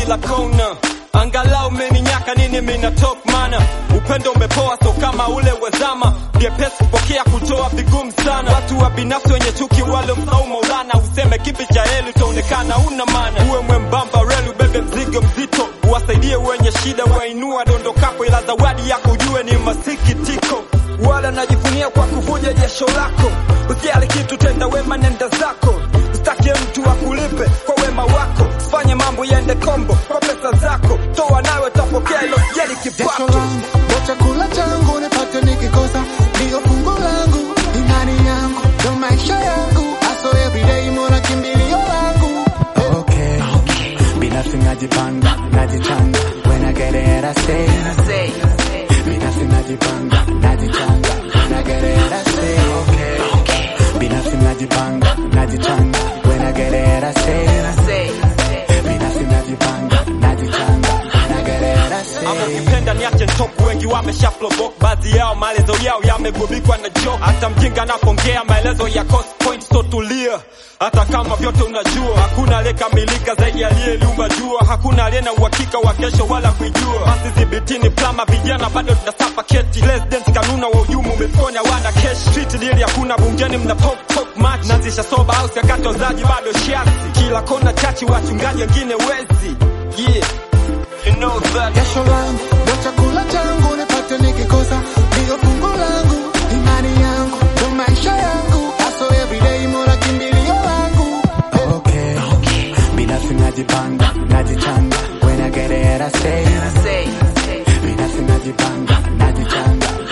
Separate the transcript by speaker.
Speaker 1: kila kona angalau meninyaka nini mina top mana upendo umepoa so kama ule wezama vyepesi kupokea kutoa vigumu sana watu wa binafsi wenye chuki wale msau maulana useme kipi cha heli utaonekana una mana uwe mwembamba reli ubebe mzigo mzito uwasaidie wenye shida wainua dondokapo ila zawadi yako ujue ni masikitiko wala najivunia kwa kuvuja jasho lako usiali kitu tenda wema nenda zako usitake mtu akulipe kwa wema wako fanye mambo yaende kombo kwa pesa zako toa nawe tapokea ilo jeli
Speaker 2: Jasho
Speaker 1: kipato
Speaker 2: langu ndo chakula changu, nipate nikikosa ndio fungu langu, imani yangu ndo maisha yangu, aso everyday mona kimbilio langu.
Speaker 3: Okay. Binafsi najipanga, najichanga. When I get it, I say. Binafsi najipanga, najichanga. When I get it, I say. Binafsi najipanga, najichanga. When I get it, I say. Binafsi najipanga, najichanga. When I get it, I
Speaker 1: ama
Speaker 3: say.
Speaker 1: ukipenda niache ntoku wengi wamesha flobok baadhi yao maelezo yao yamegubikwa na joke hata mjinga anapongea maelezo ya cost point so tulia hata kama vyote unajua hakuna aliyekamilika zaidi aliyeliumba jua hakuna aliye na uhakika wa kesho wala kuijua basi dhibitini plama vijana bado tunasapa keti residents kanuna wa ujumu umeponya wana kesh street deal hakuna bungeni mna pop pop match nazisha soba au sakatozaji bado shiasi kila kona chachi wachungaji wengine wezi yeah you know that
Speaker 2: Jasho langu ndo chakula changu, nipate nikikosa ndio fungu langu, imani yangu ndo maisha yangu, aso everyday mona kimbilio langu.
Speaker 3: Okay. Binafsi najipanga, najichanga. When I get it, I say. Binafsi najipanga, najichanga.